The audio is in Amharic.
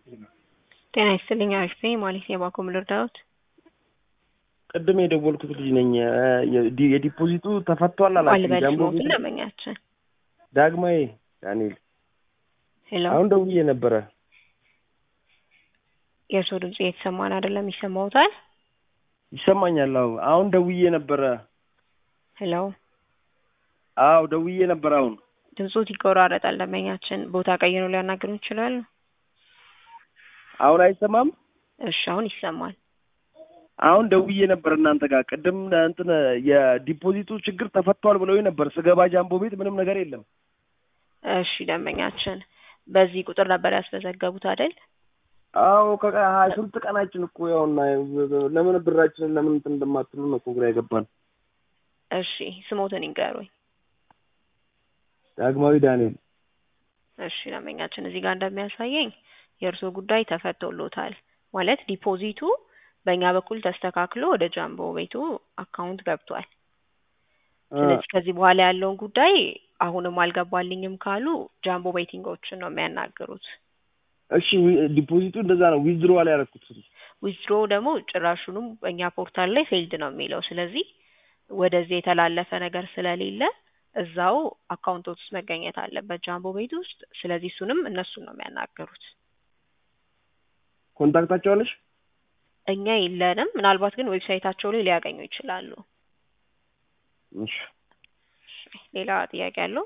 ጤና ይስጥልኝ አሪፍ ነኝ ማለት ነው የባንኮም ልርዳዎት? ቅድም የደወልኩት ልጅ ነኝ። የዲ- የዲፖዚቱ ተፈቷል አላችሁ? አልበል ጃምቦ ስሞትን ቤት ደንበኛችን ዳግማዊ ዳንኤል ሄሎ አሁን ደውዬ ነበረ። የእርስዎ ድምጽ እየተሰማን አይደለም ይሰማዎታል? ይሰማኛል? አዎ አሁን ደውዬ ነበረ። ሄሎ አዎ ደውዬ ነበር። አሁን ድምጾት ይቆራረጣል ደንበኛችን ቦታ ቀይረው ሊያናግሩን ይችላሉ? አሁን አይሰማም? እሺ አሁን ይሰማል። አሁን ደውዬ ነበር እናንተ ጋር ቅድም እንትን የዲፖዚቱ ችግር ተፈቷል ብለው ነበር። ስገባ ጃምቦ ቤት ምንም ነገር የለም። እሺ ደንበኛችን በዚህ ቁጥር ነበር ያስመዘገቡት አይደል? አዎ ከሀያ ስንት ቀናችን እኮ ያውና ለምን ብራችንን ለምን እንትን እንደማትሉ ነው እኮ ግራ የገባን። እሺ ስሞትን ይንገሩኝ። ዳግማዊ ዳንኤል እሺ ደንበኛችን እዚህ ጋር እንደሚያሳየኝ የእርስዎ ጉዳይ ተፈቶሎታል ማለት ዲፖዚቱ በእኛ በኩል ተስተካክሎ ወደ ጃምቦ ቤቱ አካውንት ገብቷል። ስለዚህ ከዚህ በኋላ ያለውን ጉዳይ አሁንም አልገባልኝም ካሉ ጃምቦ ቤቲንጎችን ነው የሚያናግሩት። እሺ ዊ- ዲፖዚቱ እንደዛ ነው። ዊዝድሮ ላይ ያደረኩት ዊዝድሮ ደግሞ ጭራሹንም በእኛ ፖርታል ላይ ፌልድ ነው የሚለው። ስለዚህ ወደዚህ የተላለፈ ነገር ስለሌለ እዛው አካውንቶች ውስጥ መገኘት አለበት ጃምቦ ቤት ውስጥ። ስለዚህ እሱንም እነሱን ነው የሚያናገሩት። ኮንታክታቸው አለሽ? እኛ የለንም። ምናልባት ግን ዌብሳይታቸው ላይ ሊያገኙ ይችላሉ። እሺ ሌላ ጥያቄ አለው?